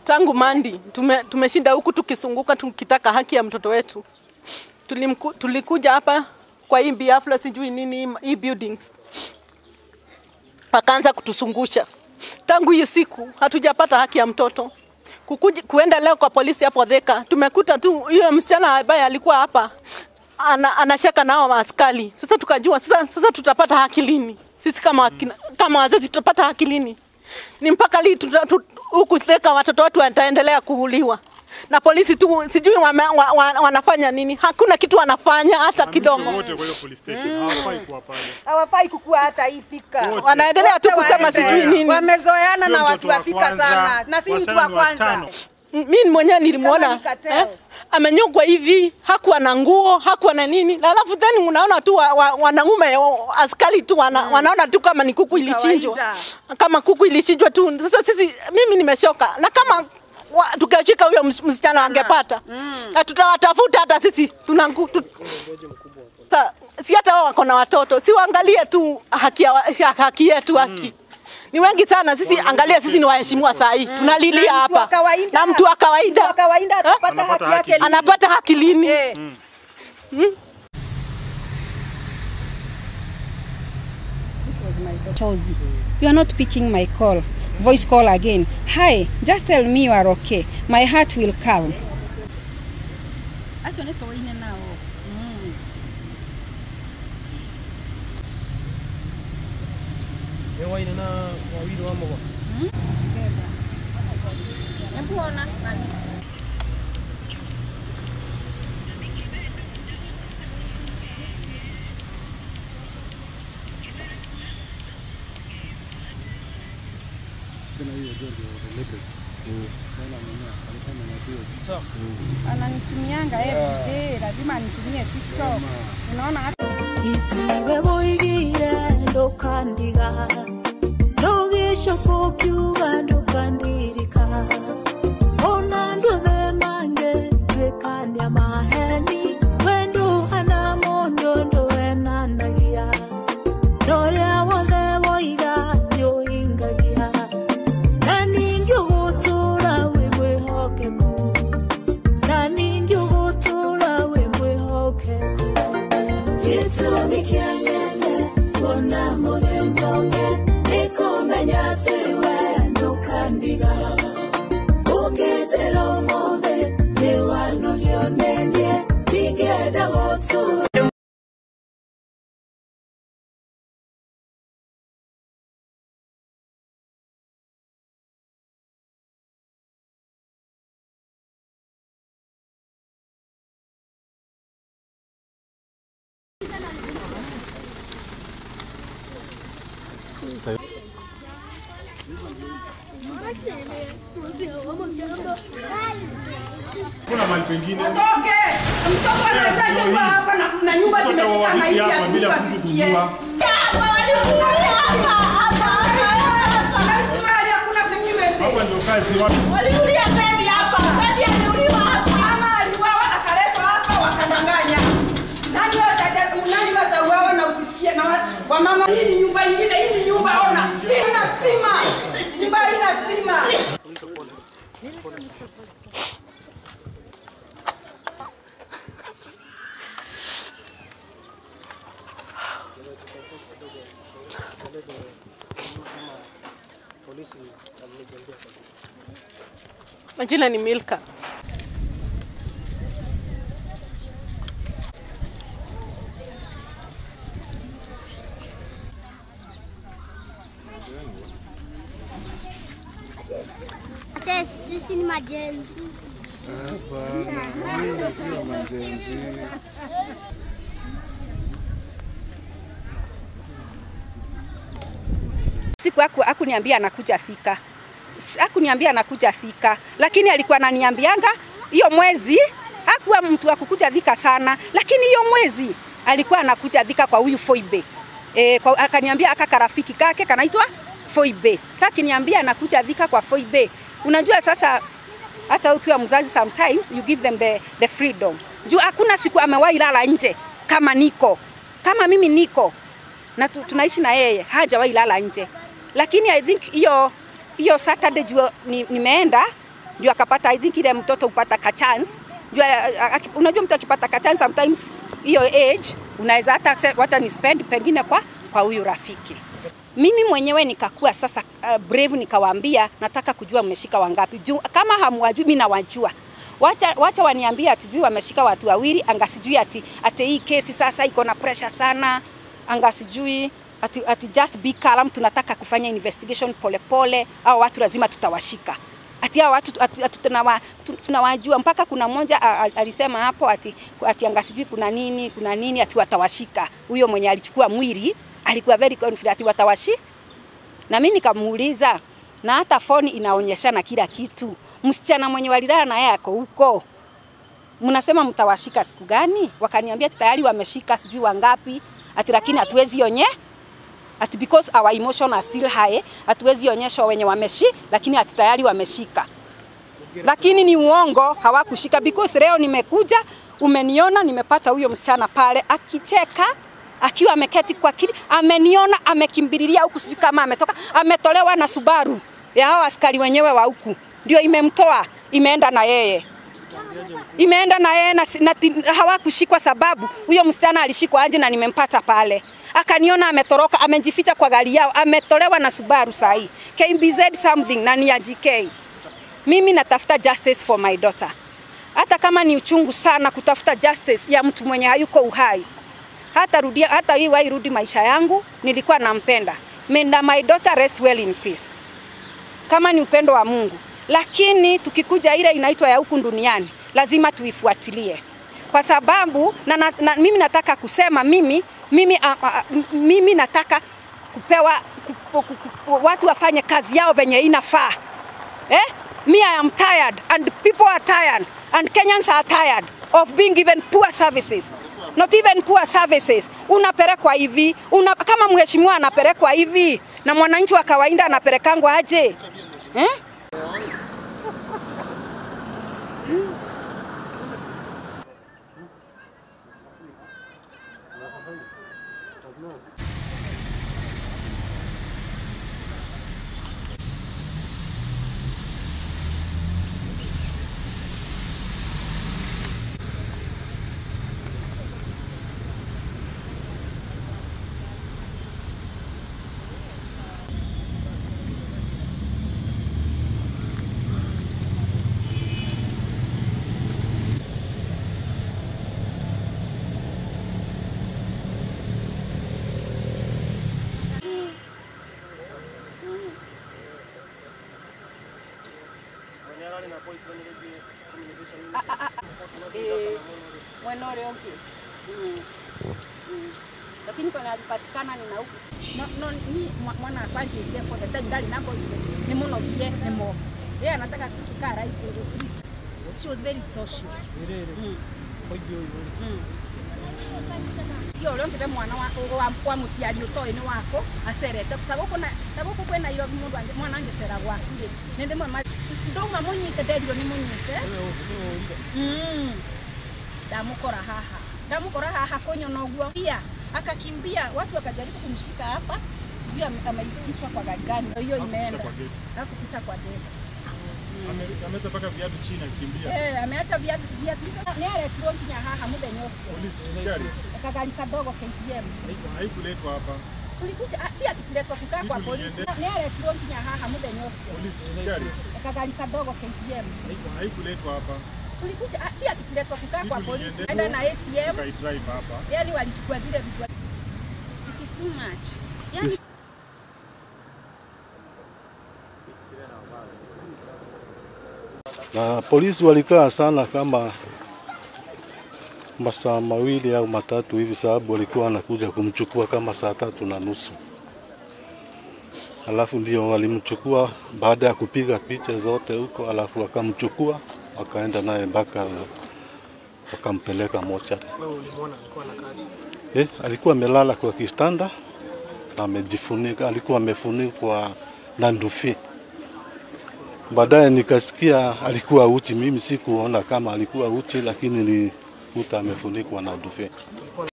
tangu Mandi tume, tumeshinda huku tukisunguka tukitaka haki ya mtoto wetu. Tulimku, tulikuja hapa kwa hii biafla sijui nini hii buildings, wakaanza kutusungusha. Tangu hiyo siku hatujapata haki ya mtoto. Kukuja, kuenda leo kwa polisi hapo Thika, tumekuta tu yule msichana ambaye alikuwa hapa ana, anashaka nao maaskari. Sasa tukajua sasa, sasa tutapata haki lini? Sisi kama, wakina, kama wazazi tutapata haki lini? Ni mpaka lini tuta- tu- huku Thika watoto wetu wataendelea kuuliwa na polisi tu, sijui wame, wa, wa, wanafanya nini? Hakuna kitu wanafanya hata kidogo. wote kwa hiyo police station hawafai kuwa pale. hawafai kukua hata hii Thika. Wote. Wanaendelea tu Wote kusema waende. sijui nini. Wamezoeana Sio na watu mtoto wa wa Thika kwanza, sana, na si mtu wasichana wa ni kwanza. watano. mimi mwenyewe nilimwona Kama ni cartel. eh, amenyongwa hivi, hakuwa na nguo, hakuwa na nini, na alafu then unaona tu wa, wa, wanaume wa- askari tu wana, wanaona tu kama ni kuku ilichinjwa, Kawaida. kama kuku ilichinjwa tu. Sasa sisi, mimi nimeshoka, na kama wa, tukashika huyo ms- msichana angepata na tutawatafuta hata sisi tuna ngu- tu, Sa, si hata wao wako na watoto, si waangalie tu haki, ya, ya- haki yetu haki ni wengi sana sisi, angalia sisi ni waheshimiwa saa hii tunalilia Na mtu wa hapa kawaida- na mtu wa Mtu wa kawaida kawaida Eh? atapata Anapata haki haki. yake lini? anapata haki lini? Eh. This was my daughter. Chozi. You are not picking my call. Voice call again. Hi, just tell me you are okay. My heart will calm. Acio nĩ tũine nao. Mm. Ewaine na wawili wa mogo. Hebu ona. Sawa. Ananitumianga every day, lazima anitumie TikTok. Unaona hata itiwe woigire ndukandiga ndugicoka ukiuga ndukandirika ona nduthe mange twikania maheni we nduhana mundu nduenanagia noria wothe woiga niuhingagia na ningi ugutura wi mwihokeku na ningi ugutura wi mwihokeku gĩtũmi kĩa nyene kuona mũthenya ũngĩ nĩ kũmenya atĩ we ndũkandiga ũngĩtĩra ũmũthĩ nĩ wanogio nĩ niĩ ndingĩenda gũtũra Kuna mahali pengine Toke! Mtoto anashajengwa hapa na na nyumba mtoto zimeshika wawiki maiti hapa ya bila mtu mtu asikie. kujua. Anaishi mahali hakuna security. Hapa ndio kazi watu Waliulia Zedi hapa, Zedi aliuliwa hapa. Mama aliuawa akaletwa hapa wakadanganya. Nani wataja nani watauawa na usisikie na wa- wamama hii ni nyumba nyingine hii ni nyumba ona. Hii ina stima. Nyumba hii ina stima. Polisi wamezembea kazi. Majina ni Milka. Acha sisi ni majenzi. siku aku, akuniambia anakuja Thika, S- akuniambia anakuja Thika, lakini alikuwa ananiambianga hiyo mwezi hakuwa mtu wa kukuja Thika sana, lakini hiyo mwezi alikuwa anakuja Thika kwa huyu Foibe. E, kwa, akaniambia aka karafiki kake kanaitwa Foibe. Sasa akiniambia anakuja Thika kwa Foibe. Unajua sasa hata ukiwa mzazi sometimes you give them the, the freedom. Juu hakuna siku amewahi lala nje kama niko kama mimi niko na tu, tunaishi na yeye hajawahi lala nje, lakini I think hiyo hiyo Saturday juu ni, nimeenda ndio akapata I think ile mtoto upata ka chance ndio a- a- unajua mtu akipata ka chance sometimes hiyo age unaweza hata se- wacha ni spend pengine kwa kwa huyu rafiki mimi mwenyewe nikakuwa sasa uh, brave nikawaambia nataka kujua mmeshika wangapi juu kama hamwajui mimi nawajua wacha, wacha waniambie ati sijui wameshika watu wawili anga sijui ati, ati hii kesi sasa iko na pressure sana anga sijui ati, ati just be calm tunataka kufanya investigation polepole au watu lazima tutawashika ati hao watu ati, ati tunawa, tu- tunawajua mpaka kuna mmoja a- a- alisema hapo ati, ati anga sijui kuna nini kuna nini ati watawashika huyo mwenye alichukua mwili alikuwa very confident ati watawashi na mimi nikamuuliza na hata foni inaonyeshana kila kitu msichana mwenye walilala na yeye ako huko mnasema mtawashika siku gani wakaniambia ati tayari wameshika sijui wangapi ati lakini hatuwezi onye ati because our emotion are still high hatuwezi onyeshwa wenye wameshi lakini ati tayari wameshika lakini ni uongo hawakushika because leo nimekuja umeniona nimepata huyo msichana pale akicheka akiwa ameketi kwa kiti ameniona amekimbililia huku sijui kama ametoka ametolewa na Subaru ya hao askari wenyewe wa huku ndio imemtoa imeenda na yeye imeenda na yeye na, na ti- hawakushikwa sababu huyo msichana alishikwa aje na nimempata pale akaniona ametoroka amejificha kwa gari yao ametolewa na Subaru sahi KBZ something na ni ya GK mimi natafuta justice for my daughter hata kama ni uchungu sana kutafuta justice ya mtu mwenye hayuko uhai hata rudia hata hii wairudi maisha yangu nilikuwa nampenda menda my daughter rest well in peace kama ni upendo wa Mungu, lakini tukikuja ile inaitwa ya huku duniani lazima tuifuatilie kwa sababu na, na, na, mimi nataka kusema mimi mimi, a, a, m- mimi nataka kupewa ku, ku, ku, watu wafanye kazi yao venye inafaa eh? Me I am tired and people are tired and Kenyans are tired of being given poor services not even poor services. Unapelekwa hivi una, kama mheshimiwa anapelekwa hivi na mwananchi wa kawaida anapelekangwa aje eh? eh, mwena ule ũngĩ Mm. Mm. lakini kona alipatikana ni na huku no, no, ni mwa- mwana akwanjĩrire for the time ndarĩ na boyfriend nĩ mũnogie nĩ mo yeye anataka kukaa right free state. she was very social Mm. Mm. ti å rä å ngä mwana wa, wa, wa må ciari å toä nä wako acerete ta gå kå kwä nairobi må ndå mwana angä cera gwaku rä nä ndä mwe ndauma må nyite nderirwo nä må nyite ndamå kora haha ndamå kora haha kå nyona å guo pia akakimbia watu wakajaribu kumshika hapa sijui ame- ameifichwa kwa gari gani hiyo imeenda kwa gate. akupita kwa geti Ame- Ameweza mpaka viatu chini akikimbia. Eh, ameacha viatu viatu nä aretirwo nginya haha må thenya å cio Polisi gari kagari kadogo KTM haikuletwa hapa. tulikuja ah, si ati kuletwa kukaa kwa Sisi polisi tuliende- nä aretirwo nginya haha må thenya å cio Polisi gari kagari kadogo KTM haikuletwa hapa. tulikuja ah, si ati kuletwa kukaa Sisi kwa polisi tuliende- enda na ATM Tukaidrive hapa. yani walichukua zile vitu it is too much yani na polisi walikaa sana kama masaa mawili au matatu hivi, sababu walikuwa wanakuja kumchukua kama saa tatu na nusu. Alafu ndio walimchukua baada ya kupiga picha zote huko, alafu wakamchukua wakaenda naye mpaka wakampeleka mochari. Wewe ulimwona alikuwa anakaaje? Eh, alikuwa amelala kwa kitanda na amejifunika, alikuwa amefunikwa na ndufi. Baadaye nikasikia alikuwa uchi. Mimi sikuona kama alikuwa uchi, lakini nilikuta amefunikwa na ndufi.